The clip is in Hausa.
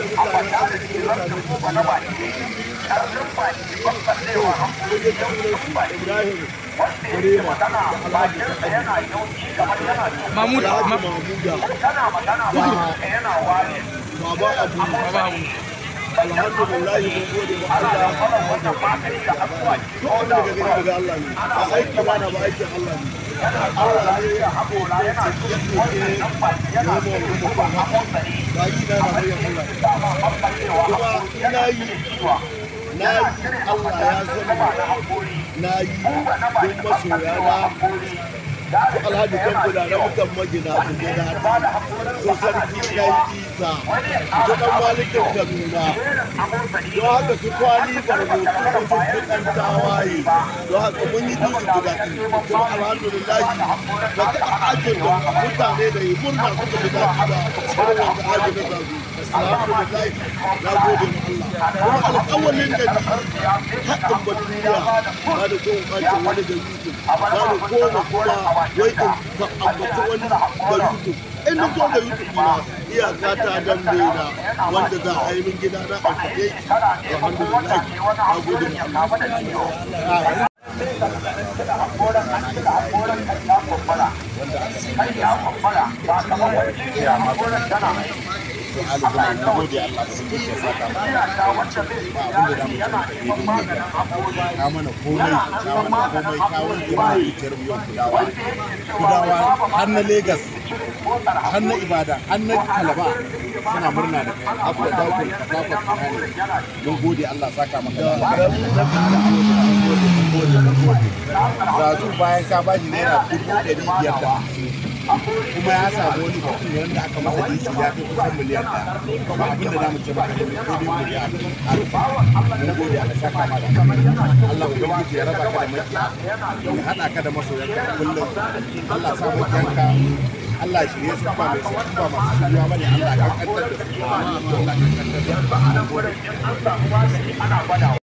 mutanen arziki mutanen Ibrahim Burema da Alhaji Mahmud Alhaji Ma- Mahmuda Baba Abu alhamdulillah mun gode ma Allah wanda duk wanda daga gani daga Allah ne a aiki ba na ba aikin Allah ne Allah ne ya haƙo ya ce ya ce ya mu mu ko ba yi na na bayan Allah kuma ina yi na yi Allah ya zama na yi don masoya na su alhaji kan guda na mutan magina su gina su sarki kai isa su dan malikin kaduna don haka su kwani barbo su mutum kudan tawaye don haka mun yi dutse guda kuma alhamdulillahi ba ta ajin da mutane da yi murna suka ji daɗi ba irin wanda ajin da zazu alhamdulillahi na gode ma Allah kuma alƙawalin da ni haɗin ba duniya ba da kowa ɓacin wani da yusuf ba da koma kuma wai in ka ambaci wani da YouTube in na zo da YouTube na iyaka ta dambe na wanda za a yi min gida na a kaɗe alhamdulillah na gode ma Allah ka mana komai ka mana komai ka wanke mana zuciyar mu yau kudawa kudawa har na Legas har na Ibadan har na Kalaba suna murna da kai abu da dakon dakon kanani mun gode Allah saka maka da zazu bayan ka bashi naira dubu ɗari biyar da hamsin kuma ya samu wani mutum wanda aka masa dinki ya kai kusan miliyan ɗaya kuma abin da zamu ce maka ne sai dai godiya mun gode Allah saka maka Allah ubangiji ya raba ka da makiya ya hada ka da masoyanka kullum Allah sa makiyanka Allah shirye su ba mai su ba masu shirya bane Allah kan kantar da su Allah kan kantar da su